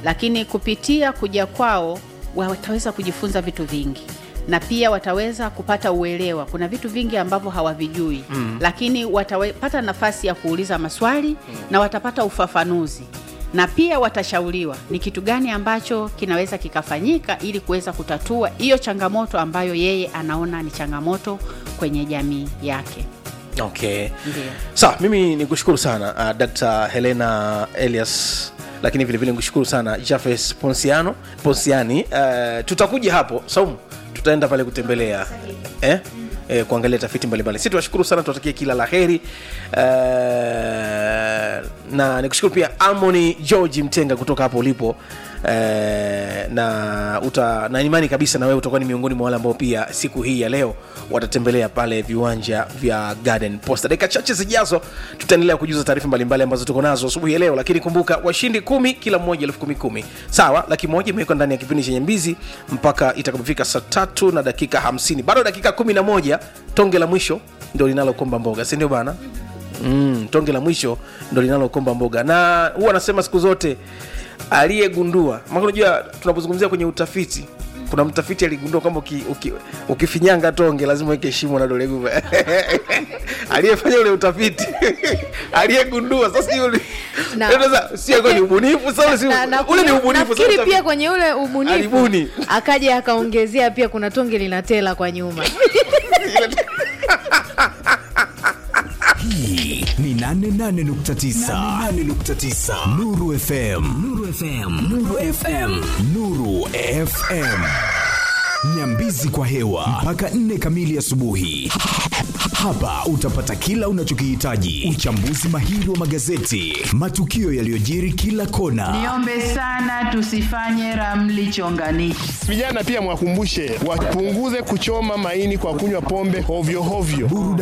lakini kupitia kuja kwao wataweza kujifunza vitu vingi na pia wataweza kupata uelewa. Kuna vitu vingi ambavyo hawavijui mm. lakini watapata nafasi ya kuuliza maswali mm. na watapata ufafanuzi na pia watashauriwa ni kitu gani ambacho kinaweza kikafanyika ili kuweza kutatua hiyo changamoto ambayo yeye anaona ni changamoto kwenye jamii yake. okay Ndio. sawa mimi ni kushukuru sana uh, dr helena elias lakini vilevile nikushukuru sana jafes ponsiano ponsiani uh, tutakuja hapo saumu tutaenda pale kutembelea eh? Eh, kuangalia tafiti mbalimbali si tuwashukuru sana tuwatakie kila la heri uh, na nikushukuru pia amoni georgi mtenga kutoka hapo ulipo Eh, na uta na imani kabisa na wewe utakuwa ni miongoni mwa wale ambao pia siku hii ya leo watatembelea pale viwanja vya garden posta dakika chache zijazo tutaendelea kujuza taarifa mbalimbali ambazo tuko nazo asubuhi ya leo lakini kumbuka washindi kumi kila mmoja elfu kumi kumi sawa laki moja imewekwa ndani ya kipindi chenye mbizi mpaka itakapofika saa tatu na dakika hamsini bado dakika kumi na moja tonge la mwisho ndio linalokomba mboga sindio bana mm, tonge la mwisho ndo linalokomba mboga na huwa anasema siku zote aliyegundua maana unajua tunapozungumzia kwenye utafiti kuna mtafiti aligundua kwamba uki, uki, ukifinyanga tonge lazima weke shimo na dole gumba aliyefanya ule utafiti aliyegundua sasa yule Na- sasa sio kwa ni ubunifu sasa si Na- na- ule ni ubunifu nafikiri sasa pia kwenye ule ubunifu Alibuni. akaja akaongezea pia kuna tonge linatela kwa nyuma hii ni 88.9 88.9 Nuru FM Nuru FM Nuru FM Nuru FM Nyambizi kwa hewa mpaka 4 kamili asubuhi. Hapa utapata kila unachokihitaji: uchambuzi mahiri wa magazeti, matukio yaliyojiri kila kona, Niombe sana tusifanye ramli chonganishi. Vijana pia mwakumbushe wapunguze kuchoma maini kwa kunywa pombe hovyo hovyo. burudani